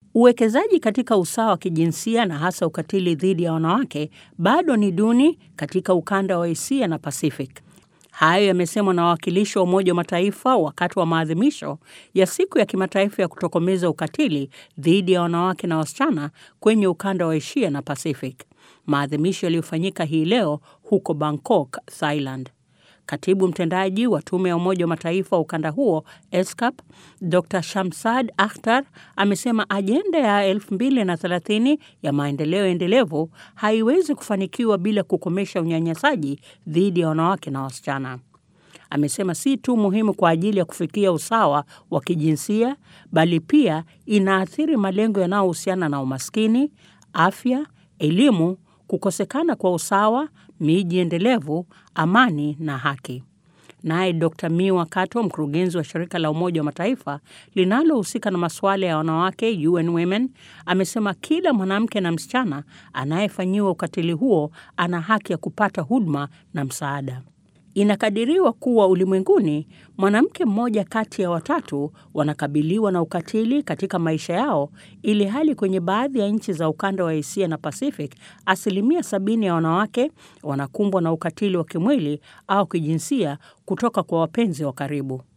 Uwekezaji katika usawa wa kijinsia na hasa ukatili dhidi ya wanawake bado ni duni katika ukanda wa Asia na Pacific. Hayo yamesemwa na wawakilishi wa Umoja wa Mataifa wakati wa maadhimisho ya siku ya kimataifa ya kutokomeza ukatili dhidi ya wanawake na wasichana kwenye ukanda wa Asia na Pacific, maadhimisho yaliyofanyika hii leo huko Bangkok, Thailand. Katibu mtendaji wa tume ya Umoja wa Mataifa wa ukanda huo ESCAP, Dr Shamsad Akhtar amesema ajenda ya 2030 ya maendeleo endelevu haiwezi kufanikiwa bila kukomesha unyanyasaji dhidi ya wanawake na wasichana. Amesema si tu muhimu kwa ajili ya kufikia usawa wa kijinsia, bali pia inaathiri malengo yanayohusiana na umaskini, afya, elimu, kukosekana kwa usawa, miji endelevu, amani na haki. Naye Dr Miwa Kato, mkurugenzi wa shirika la Umoja wa Mataifa linalohusika na masuala ya wanawake UN Women, amesema kila mwanamke na msichana anayefanyiwa ukatili huo ana haki ya kupata huduma na msaada. Inakadiriwa kuwa ulimwenguni mwanamke mmoja kati ya watatu wanakabiliwa na ukatili katika maisha yao, ili hali kwenye baadhi ya nchi za ukanda wa Asia na Pacific, asilimia sabini ya wanawake wanakumbwa na ukatili wa kimwili au kijinsia kutoka kwa wapenzi wa karibu.